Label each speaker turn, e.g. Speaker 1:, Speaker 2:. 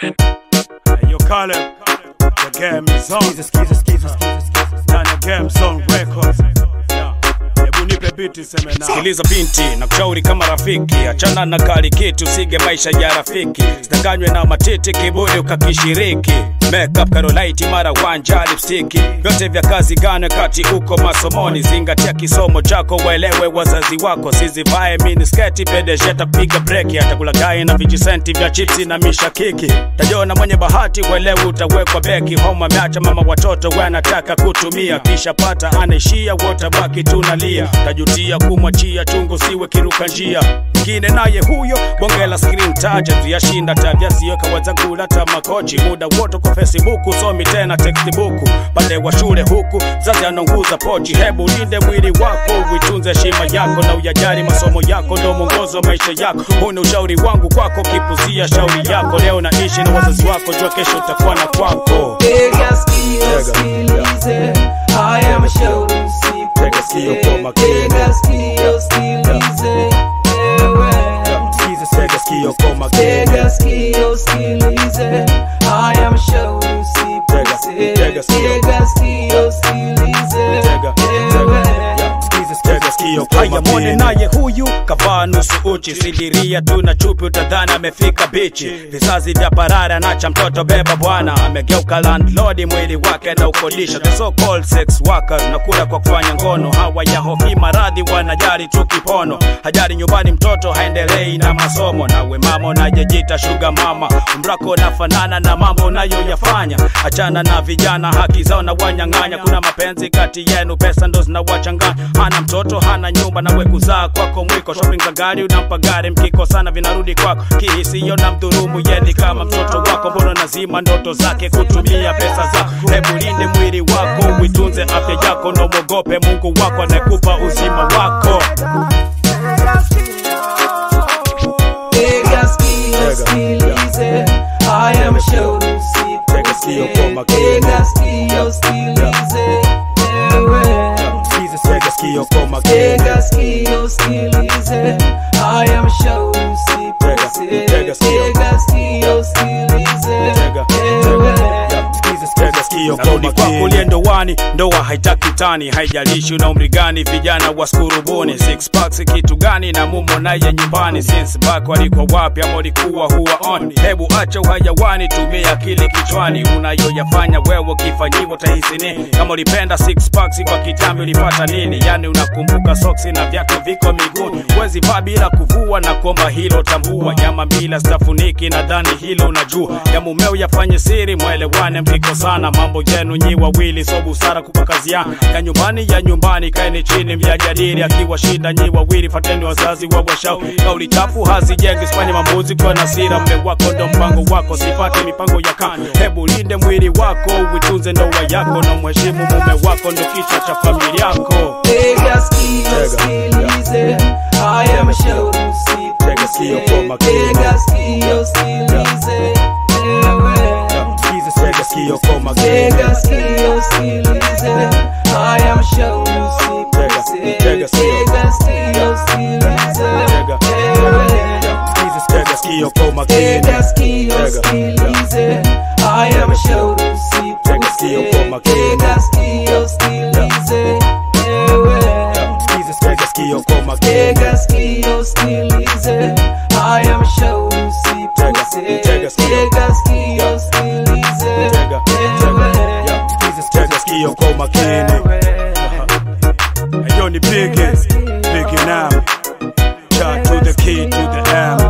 Speaker 1: Hey, yo, Caleb, the game is on.
Speaker 2: Skiza, skiza, skiza, skiza, skiza.
Speaker 1: Ndani ya Game Zone Records. Yeah. Hebu nipe beat seme na.
Speaker 3: Sikiliza binti na kushauri kama rafiki, achana na kali kitu, sige maisha ya rafiki, sidanganywe na matiti, kiburi ukakishiriki. Makeup Carolite mara wanja lipstiki, vyote vya kazi gane kati uko masomoni. Zingatia kisomo chako, waelewe wazazi wako, sizivae minisketi pedesheta kupiga breki, atakulagai na vijisenti vya chipsi na mishakiki. Tajiona mwenye bahati, uelewe utawekwa beki. Homa ameacha mama watoto wanataka kutumia, kisha pata anaishia, wotabaki tunalia. Tajutia kumwachia chungu, siwe kiruka njia ngine naye huyo bonge la screen taja tuyashinda tabia sio kawazangula tamakochi muda wote kwa facebook somi tena textbook pande wa shule huku zazi anaunguza pochi hebu linde mwili wako uitunze heshima yako na uyajali masomo yako ndo mwongozo wa maisha yako huu ni ushauri wangu kwako kipuzia shauri yako leo naishi na wazazi wako jua kesho utakuwa na kwako
Speaker 4: Tega sikio sikilize, haya mashauri
Speaker 3: Tega sikio kwa
Speaker 4: usipokee.
Speaker 3: makini.
Speaker 4: Tega sikio sikilize, ewe.
Speaker 3: Skiza, tega sikio kwa makini.
Speaker 4: Tega sikio sikilize, haya mashauri usipokee.
Speaker 3: tega sikio.
Speaker 4: Tega sikio sikilize,
Speaker 3: Tega,
Speaker 4: ewe.
Speaker 3: Tega sikio kwa
Speaker 1: Haya
Speaker 3: makini. naye huyu kavaa nusu uchi sidiria tu na chupi utadhani amefika bichi vizazi vya parara nacha mtoto beba bwana amegeuka landlord mwili wake na ukodisha the so called sex workers na kula kwa kufanya ngono hawa ya hofi maradhi wanajali tu kipono hajali nyumbani mtoto haendelei na masomo nawe mama unajejita shuga mama umrako nafanana na mambo unayoyafanya achana na vijana haki zao na wanyang'anya kuna mapenzi kati yenu pesa ndo zinawachanganya hana mtoto hana nyumba nawe kuzaa kwako mwiko shopping za gari unampa gari mkikosana vinarudi kwako kihisiyo na mdhurumu yeni kama mtoto wako mbona nazima ndoto zake kutumia pesa zako hebu linde mwili wako uitunze afya yako na mwogope mungu wako anayekupa uzima wako
Speaker 4: Tega sikio sikilize, haya mashauri
Speaker 3: Tega sikio kwa
Speaker 4: usipokee.
Speaker 3: makini.
Speaker 4: Tega sikio sikilize, ewe.
Speaker 3: tega sikio kwa makini
Speaker 4: Tega sikio sikilize, haya mashauri usipokee.
Speaker 3: Tega sikio.
Speaker 4: Tega sikio sikilize,
Speaker 3: Tega,
Speaker 4: ewe.
Speaker 3: tega sikio narudi kwako uliye ndoani ndoa haitaki tani haijalishi una umri gani vijana waskurubuni six packs kitu gani na mumo naye nyumbani since back walikuwa wapi ama ulikuwa huwa on hebu acha uhayawani tumia akili kichwani unayoyafanya wewe ukifanyiwa utahisi nini kama ulipenda six packs kwa kitambi ulipata nini yani unakumbuka soksi na vyako viko miguuni wezi vaa bila kuvua na kuomba hilo tambua nyama bila stafuniki nadhani hilo unajua ya mumeo yafanye siri mwelewane mkikosana mambo yenu nyi wawili so busara kupa kazi ya ya nyumbani ya nyumbani kaeni chini myajadili akiwa shinda nyi wawili fateni wazazi wa washau kauli chafu hazijengi sifanye mambuzi kwa nasira mme wako ndo mpango wako sifate mipango ya kando hebu linde mwili wako uitunze ndoa yako na mheshimu mume wako ndo kichwa cha familia yako
Speaker 4: Tega sikio sikilize, haya mashauri
Speaker 3: Tega sikio kwa
Speaker 4: usipokee.
Speaker 3: makini.
Speaker 4: Tega sikio sikilize, ewe.
Speaker 3: tega sikio kwa makini
Speaker 4: Tega sikio sikilize, haya mashauri usipokee.
Speaker 3: Tega sikio.
Speaker 4: Tega sikio sikilize,
Speaker 3: Tega.
Speaker 4: ewe.
Speaker 3: tega sikio kwa makini
Speaker 4: Tega sikio
Speaker 3: Tega.
Speaker 4: sikilize, haya mashauri
Speaker 3: Tega sikio kwa
Speaker 4: usipokee.
Speaker 3: makini.
Speaker 4: Tega sikio sikilize, ewe.
Speaker 3: tega sikio kwa makini
Speaker 4: Tega sikio sikilize, haya mashauri usipokee.
Speaker 3: Tega sikio.
Speaker 4: Tega sikio sikilize,
Speaker 3: Tega.
Speaker 4: ewe.
Speaker 3: tega sikio kwa makini
Speaker 1: Hey, yo, ni Biggie, Biggie now. Shout to the key to the M.